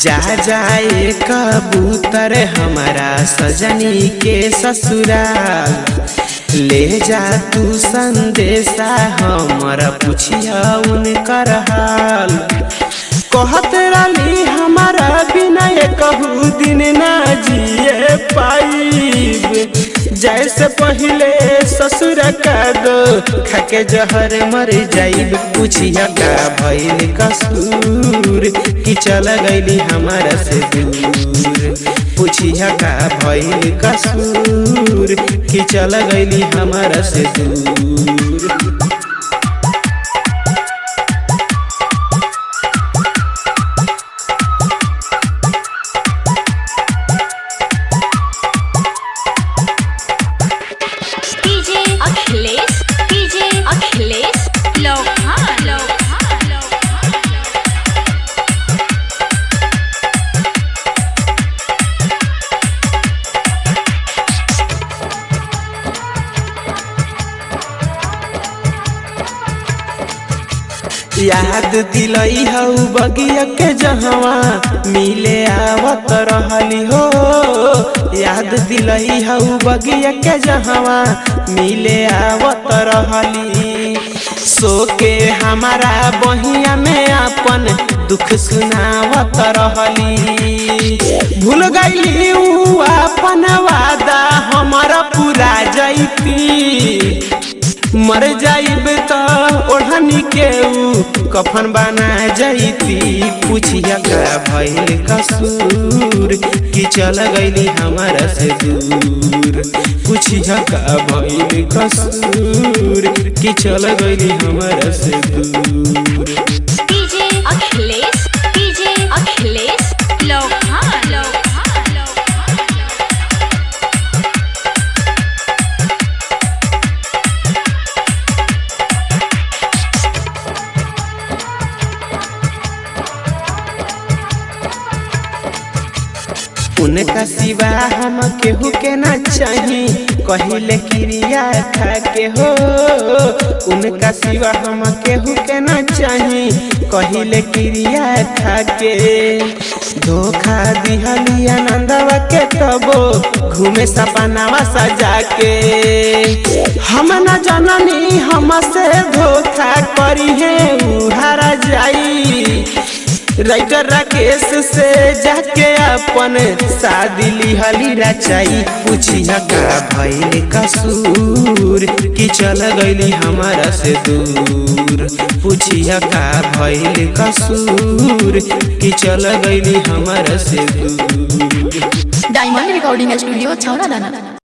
जा जाए कबूतर हमारा सजनी के ससुराल ले जा तू संदेशा हमर पुछिया उनकर हाल कहत रही हमारा बिना कहू दिन ना जिए पाइब जैसे पहले ससुर का दो खाके जहर मर जाइब पूछिया का भइल कसूर कि चल गईली हमारा से दूर पूछिया का भइल कसूर कि चल गईली हमारा से दूर डीजे अखिलेश डीजे अखिलेश लोहा लोहा लोहा याद दिलई हऊ बगिया के जहवा मिले आवत रहली हो याद दिलई हऊ बगिया के जहवा मिले आवत रहली सो के हमारा बहिया में अपन दुख सुनावत रहली भूल गईली ऊ अपन वादा हमारा पूरा जैती मर जाइब त ओढ़नी के ऊ कफन बना जैती पूछिया का भइल कसूर कि चल गईली हमारा से दूर पूछिया का भइल कसूर कि चल गईली हमारा से दूर डीजे अखिलेश डीजे अखिलेश लोहा लोहा लोहा उनका सिवा हम केहू के ना चाही कहिले क्रिया खा के हो उनका सिवा हम केहू के ना चाही कहिले क्रिया खा के धोखा दिहली आनंदवा के तबो घूमे सपनावा सजा के हम न जननी हमसे धोखा करी है उहारा जाई राइटर राकेश से जाके अपन शादी लिहली रचाई पूछिया का भइल कसूर कि चल गईली हमारा से दूर पूछिया का भइल कसूर कि चल गईली हमारा से दूर डायमंड रिकॉर्डिंग स्टूडियो छौरा दाना